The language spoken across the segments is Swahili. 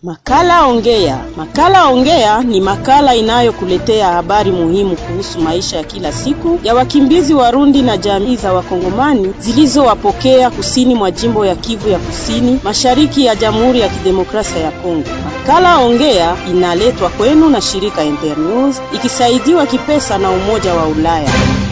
Makala Ongea. Makala Ongea ni makala inayokuletea habari muhimu kuhusu maisha ya kila siku ya wakimbizi Warundi na jamii za Wakongomani zilizowapokea kusini mwa jimbo ya Kivu ya Kusini, mashariki ya Jamhuri ya Kidemokrasia ya Kongo. Makala Ongea inaletwa kwenu na shirika Internews ikisaidiwa kipesa na Umoja wa Ulaya.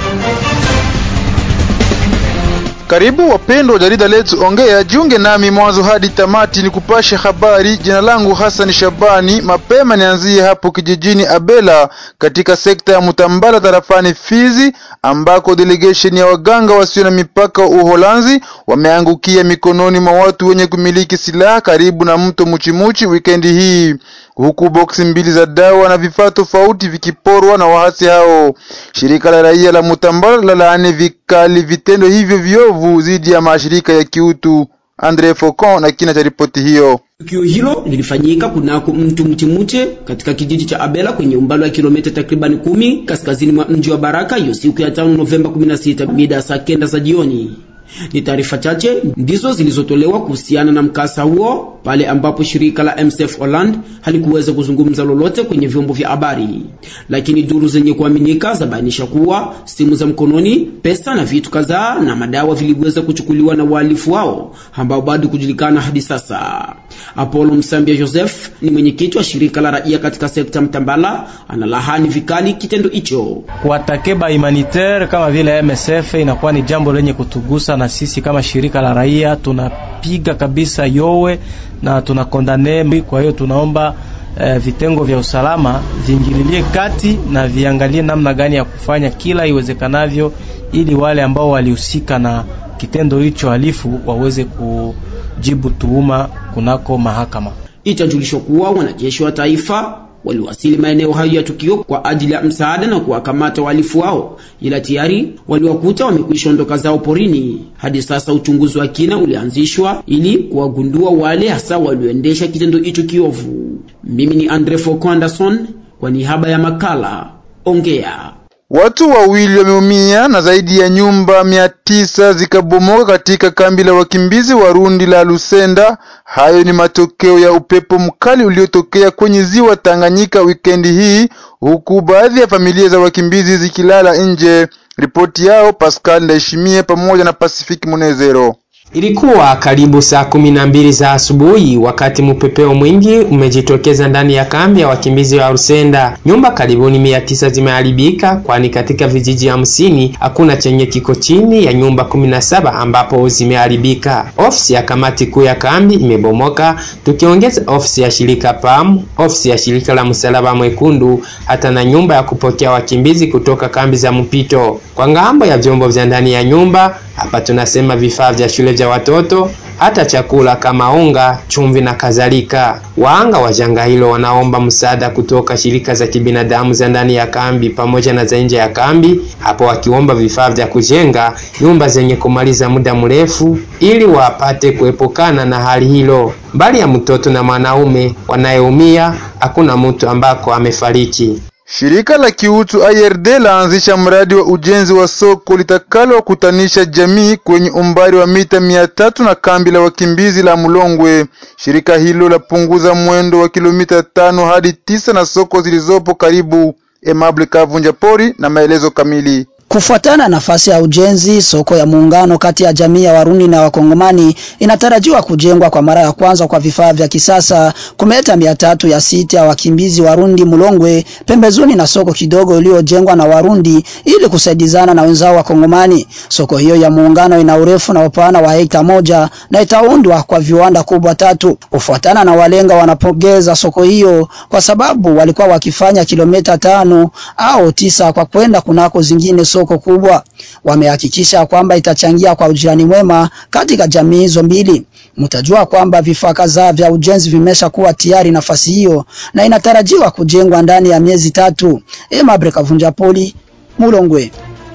Karibu wapendwa wa jarida letu Ongea, jiunge nami mwanzo hadi tamati ni kupasha habari. Jina langu Hassan Shabani. Mapema nianzie hapo kijijini Abela katika sekta ya Mutambala tarafani Fizi, ambako delegation ya waganga wasio na mipaka wa Uholanzi wameangukia mikononi mwa watu wenye kumiliki silaha karibu na mto Muchimuchi wikendi hii huku boksi mbili za dawa na vifaa tofauti vikiporwa na waasi hao. Shirika la raia la Mutambala la laani vikali vitendo hivyo viovu dhidi ya mashirika ya kiutu. Andre Focon na kina cha ripoti hiyo. Tukio hilo lilifanyika kunako mtu Mchimuche katika kijiji cha Abela kwenye umbali wa kilomita takribani kumi kaskazini mwa mji wa Baraka hiyo siku ya tano Novemba 16 mida saa kenda za jioni. Ni taarifa chache ndizo zilizotolewa kuhusiana na mkasa huo pale ambapo shirika la MSF Holland halikuweza kuzungumza lolote kwenye vyombo vya habari, lakini duru zenye kuaminika zabainisha kuwa simu za mkononi, pesa na vitu kadhaa na madawa viliweza kuchukuliwa na wahalifu wao ambao bado kujulikana hadi sasa. Apollo Msambia Joseph ni mwenyekiti wa shirika la raia katika sekta Mtambala, analahani vikali kitendo hicho. Kuwatakeba humanitaire kama vile MSF inakuwa ni jambo lenye kutugusa na sisi kama shirika la raia tunapiga kabisa yowe na tunakondane. Kwa hiyo tunaomba eh, vitengo vya usalama viingililie kati na viangalie namna gani ya kufanya kila iwezekanavyo ili wale ambao walihusika na kitendo hicho halifu waweze kujibu tuhuma kunako mahakama. Itajulishwa kuwa wanajeshi wa taifa waliwasili maeneo hayo ya tukio kwa ajili ya msaada na kuwakamata wahalifu wao, ila tayari waliwakuta wamekwisha ondoka zao porini. Hadi sasa uchunguzi wa kina ulianzishwa ili kuwagundua wale hasa walioendesha kitendo hicho kiovu. Mimi ni Andre Foko Anderson kwa niaba ya makala Ongea. Watu wawili wameumia na zaidi ya nyumba mia tisa zikabomoka katika kambi la wakimbizi Warundi la Lusenda. Hayo ni matokeo ya upepo mkali uliotokea kwenye ziwa Tanganyika wikendi hii, huku baadhi ya familia za wakimbizi zikilala nje. Ripoti yao Pascal Ndayishimiye pamoja na Pacific Munezero. Ilikuwa karibu saa kumi na mbili za asubuhi wakati mpepeo mwingi umejitokeza ndani ya kambi ya wakimbizi wa Rusenda. Nyumba karibuni mia tisa zimeharibika, kwani katika vijiji hamsini hakuna chenye kiko chini ya nyumba kumi na saba ambapo zimeharibika. Ofisi ya kamati kuu ya kambi imebomoka, tukiongeza ofisi ya shirika PAM, ofisi ya shirika la Msalaba Mwekundu, hata na nyumba ya kupokea wakimbizi kutoka kambi za mpito. Kwa ngambo ya vyombo vya ndani ya nyumba hapa tunasema vifaa vya shule vya watoto, hata chakula kama unga, chumvi na kadhalika. Waanga wa janga hilo wanaomba msaada kutoka shirika za kibinadamu za ndani ya kambi pamoja na za nje ya kambi, hapo wakiomba vifaa vya kujenga nyumba zenye kumaliza muda mrefu ili wapate kuepukana na hali hilo. Mbali ya mtoto na mwanaume wanayeumia, hakuna mtu ambako amefariki. Shirika la kiutu IRD laanzisha mradi wa ujenzi wa soko litakalo kutanisha jamii kwenye umbali wa mita mia tatu na kambi la wakimbizi la Mulongwe. Shirika hilo lapunguza mwendo wa kilomita tano hadi tisa na soko zilizopo karibu. Emable Kavunja Pori na maelezo kamili. Kufuatana na nafasi ya ujenzi, soko ya muungano kati ya jamii ya Warundi na Wakongomani inatarajiwa kujengwa kwa mara ya kwanza kwa vifaa vya kisasa kumeta mia tatu ya siti ya wakimbizi Warundi Mulongwe, pembezoni na soko kidogo iliyojengwa na Warundi ili kusaidizana na wenzao Wakongomani. Soko hiyo ya muungano ina urefu na upana wa hekta moja na itaundwa kwa viwanda kubwa tatu. Kufuatana na walenga, wanapongeza soko hiyo kwa sababu walikuwa wakifanya kilomita tano au tisa kwa kwenda kunako zingine soko kubwa. Wamehakikisha kwamba itachangia kwa ujirani mwema katika jamii hizo mbili. Mtajua kwamba vifaa kadhaa vya ujenzi vimesha kuwa tayari nafasi hiyo na inatarajiwa kujengwa ndani ya miezi tatu. Emabre Kavunja Poli, Mulongwe.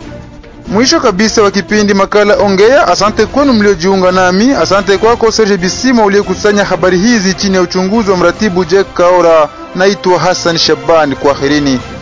Mwisho kabisa wa kipindi makala Ongea. Asante kwenu mliojiunga nami. Asante kwako Serge Bisima uliyekusanya habari hizi chini ya uchunguzi wa mratibu Jack Kaora. Naitwa Hassan Shabani, kwaherini.